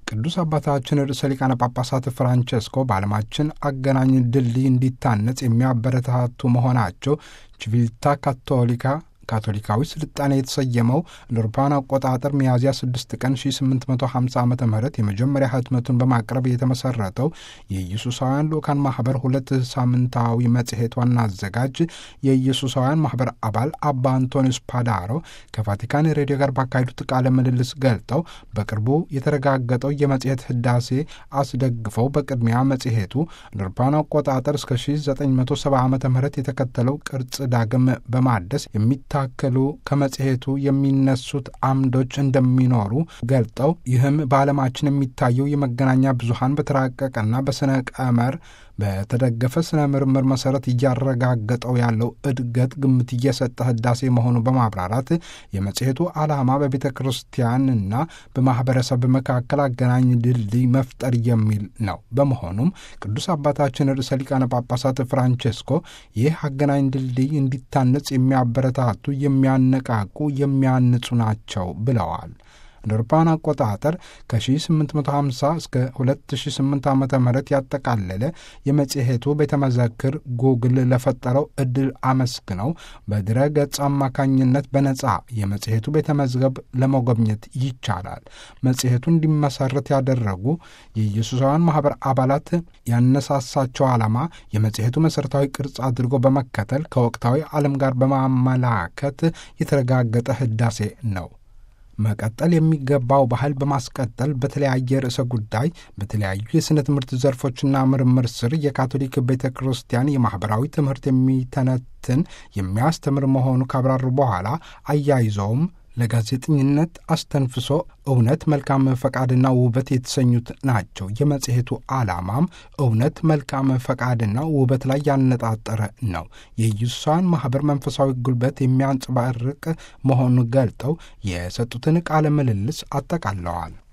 ቅዱስ አባታችን ርዕሰ ሊቃነ ጳጳሳት ፍራንቸስኮ በዓለማችን አገናኝ ድልድይ እንዲታነጽ የሚያበረታቱ መሆናቸው ቺቪልታ ካቶሊካ ካቶሊካዊ ስልጣኔ የተሰየመው ለአውሮፓውያን አቆጣጠር ሚያዝያ 6 ቀን 1850 ዓ ም የመጀመሪያ ህትመቱን በማቅረብ የተመሰረተው የኢየሱሳውያን ልኡካን ማህበር ሁለት ሳምንታዊ መጽሔት ዋና አዘጋጅ የኢየሱሳውያን ማህበር አባል አባ አንቶኒስ ፓዳሮ ከቫቲካን ሬዲዮ ጋር ባካሄዱት ቃለ ምልልስ ገልጠው በቅርቡ የተረጋገጠው የመጽሔት ህዳሴ አስደግፈው በቅድሚያ መጽሔቱ ለአውሮፓውያን አቆጣጠር እስከ 1970 ዓ ም የተከተለው ቅርጽ ዳግም በማደስ የሚታ ታከሉ ከመጽሔቱ የሚነሱት አምዶች እንደሚኖሩ ገልጠው ይህም በዓለማችን የሚታየው የመገናኛ ብዙሃን በተራቀቀና በስነ ቀመር በተደገፈ ስነ ምርምር መሰረት እያረጋገጠው ያለው እድገት ግምት እየሰጠ ህዳሴ መሆኑ በማብራራት የመጽሔቱ ዓላማ በቤተ ክርስቲያንና በማህበረሰብ መካከል አገናኝ ድልድይ መፍጠር የሚል ነው። በመሆኑም ቅዱስ አባታችን ርዕሰ ሊቃነ ጳጳሳት ፍራንቼስኮ ይህ አገናኝ ድልድይ እንዲታነጽ የሚያበረታቱ፣ የሚያነቃቁ፣ የሚያንጹ ናቸው ብለዋል። እንደ አውሮፓውያን አቆጣጠር ከ1850 እስከ 2008 ዓ ም ያጠቃለለ የመጽሔቱ ቤተመዘክር ጉግል ለፈጠረው እድል አመስግነው በድረ ገጽ አማካኝነት በነጻ የመጽሔቱ ቤተመዝገብ ለመጎብኘት ይቻላል። መጽሔቱ እንዲመሰረት ያደረጉ የኢየሱሳውያን ማኅበር አባላት ያነሳሳቸው ዓላማ የመጽሔቱ መሠረታዊ ቅርጽ አድርጎ በመከተል ከወቅታዊ ዓለም ጋር በማመላከት የተረጋገጠ ህዳሴ ነው። መቀጠል የሚገባው ባህል በማስቀጠል በተለያየ ርዕሰ ጉዳይ በተለያዩ የሥነ ትምህርት ዘርፎችና ምርምር ስር የካቶሊክ ቤተ ክርስቲያን የማኅበራዊ ትምህርት የሚተነትን የሚያስተምር መሆኑ ካብራሩ በኋላ አያይዘውም ለጋዜጠኝነት አስተንፍሶ እውነት፣ መልካም ፈቃድና ውበት የተሰኙት ናቸው። የመጽሔቱ ዓላማም እውነት፣ መልካም ፈቃድና ውበት ላይ ያነጣጠረ ነው። የኢየሱሳውያን ማኅበር መንፈሳዊ ጉልበት የሚያንጸባርቅ መሆኑን ገልጠው የሰጡትን ቃለ ምልልስ አጠቃለዋል።